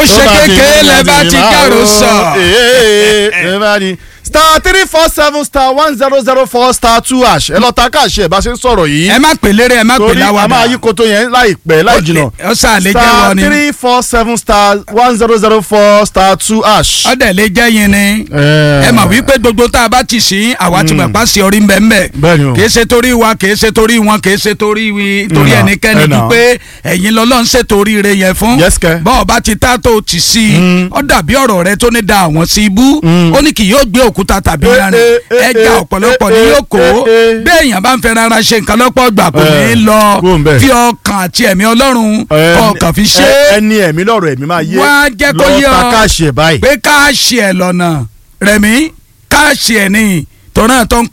ṣe kékeré lẹ bá ti dárò sọ. ẹ bá ní star three four seven star one zero zero four star two hash ẹ lọ ta káàṣì ẹ bá ṣe ń sọ̀rọ̀ yìí ẹ má pè lérè ẹ má pè torí a máa láwàdà yí koto yẹn láìpẹ́ láì jìnnà ó sà lè jẹ́ star wọ ni three four seven star one zero zero four star two hash. ọ̀dẹ̀ lè jẹ́ yín ni ẹ mọ̀ wípé gbogbo tá a bá ti sìn àwa ti mọ̀ pa sí orí mbẹ́mbẹ́ Bẹ́ẹ̀ni o. kì í ṣe torí wa kì í ṣe torí wọn kì í ṣe torí wi torí Nà, ẹnikẹ́ni ẹ nà. dúpẹ́ ẹ̀yin lọ́lọ́ ń ṣètò oríire yẹn fún Yes, kẹ́. bọ́ọ̀ bá ti tá tó ti sí i ó dàbí ọ̀rọ̀ rẹ tó ní da àwọn sí ibú ó ní kì yóò gbé òkúta tàbí Eh, yanrìn eh, eh, ẹja eh, ọ̀pọ̀lọpọ̀ ni eh, yóò kó eh, eh. bẹ́ẹ̀ èèyàn bá ń fẹ́ rárá ṣe nǹkan lọ́pọ̀ gbà kò ní í Eh, lọ kúrò ń bẹ̀. fi ọkàn àti ẹ̀mí ọlọ́run ọkàn fi ṣe é ẹni ẹ̀mí lọ́rọ̀ ẹ̀mí máa yé Wá jẹ́ kó yé lọ ta ọ. káàṣì ẹ̀ báyìí. pé káàṣì ẹ̀ lọ́nà rẹ̀mí káàṣì ẹ̀ ní tọ́nà tó ń